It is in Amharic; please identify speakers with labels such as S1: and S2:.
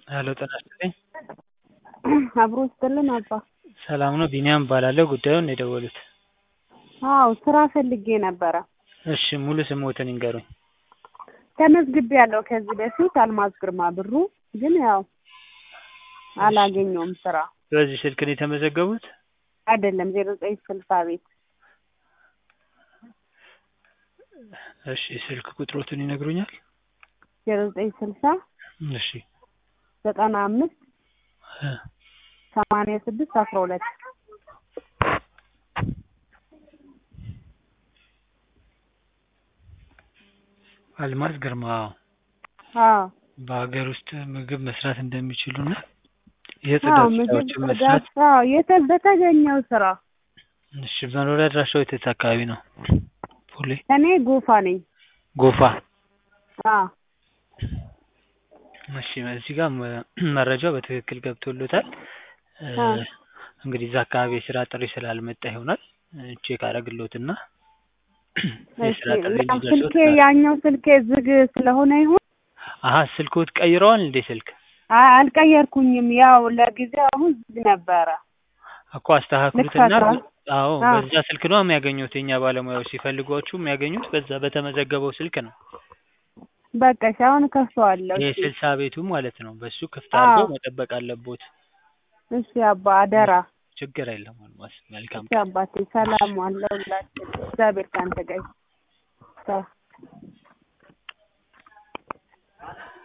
S1: ሄሎ ጤና ይስጥልኝ
S2: አብሮ ይስጥልን አባ።
S1: ሰላም ነው ቢኒያም እባላለሁ ጉዳዩን ነው የደወሉት
S2: አዎ ስራ ፈልጌ ነበረ።
S1: እሺ ሙሉ ስምዎትን ይንገሩኝ
S2: ተመዝግቤያለሁ ከዚህ በፊት አልማዝ ግርማ ብሩ ግን ያው አላገኘሁም ስራ
S1: በዚህ ስልክ ነው የተመዘገቡት
S2: አይደለም ዜሮ ዘጠኝ ስልሳ ቤት
S1: እሺ ስልክ ቁጥሮትን ይነግሩኛል
S2: ዜሮ ዘጠኝ ስልሳ
S1: እሺ
S2: ዘጠና አምስት
S1: እ
S2: ሰማንያ ስድስት አስራ ሁለት
S1: አልማዝ ግርማ
S2: አዎ
S1: በሀገር ውስጥ ምግብ መስራት እንደሚችሉና
S2: አዎ
S1: የጽዳት
S2: ምግብ
S1: ስራዎችን መስራት
S2: ጽዳት አዎ የተ በተገኘው ስራ
S1: እሺ መኖሪያ አድራሻው የት አካባቢ ነው ፖሌ
S2: እኔ ጎፋ ነኝ
S1: ጎፋ
S2: አዎ
S1: እሺ እዚህ ጋር መ- መረጃው በትክክል ገብቶሎታል እ
S2: አ
S1: እንግዲህ እዛ አካባቢ የስራ ጥሪ ስላልመጣ ይሆናል እ ቼክ አደርግልዎትና
S2: እሺ
S1: የስራ ጥሪ
S2: ያው
S1: እንዲደርሶት
S2: ስልኬ ያኛው ስልኬ ዝግ ስለሆነ ይሁን
S1: አሀ ስልክዎት ቀይረዋል እንዴ ስልክ
S2: አይ አልቀየርኩኝም ያው ለጊዜው አሁን ዝግ ነበረ
S1: እኮ አስተካክሉትና
S2: ልክፈተዋል
S1: አዎ
S2: አዎ
S1: በዛ ስልክ ነው የሚያገኙት የኛ ባለሙያዎች ሲፈልጓችሁ የሚያገኙት በዛ በተመዘገበው ስልክ ነው
S2: በቃ እሺ አሁን እከፍተዋለሁ እሺ
S1: የስልሳ ቤቱ ማለት ነው በሱ ክፍት
S2: አዎ
S1: አድርገው መጠበቅ አለቦት
S2: እሺ አባ አደራ
S1: ችግር የለም አልማዝ መልካም
S2: እሺ አባቴ ሰላም ዋለሁላችሁ እግዚአብሔር ካንተ ጋር ይሁን ቻው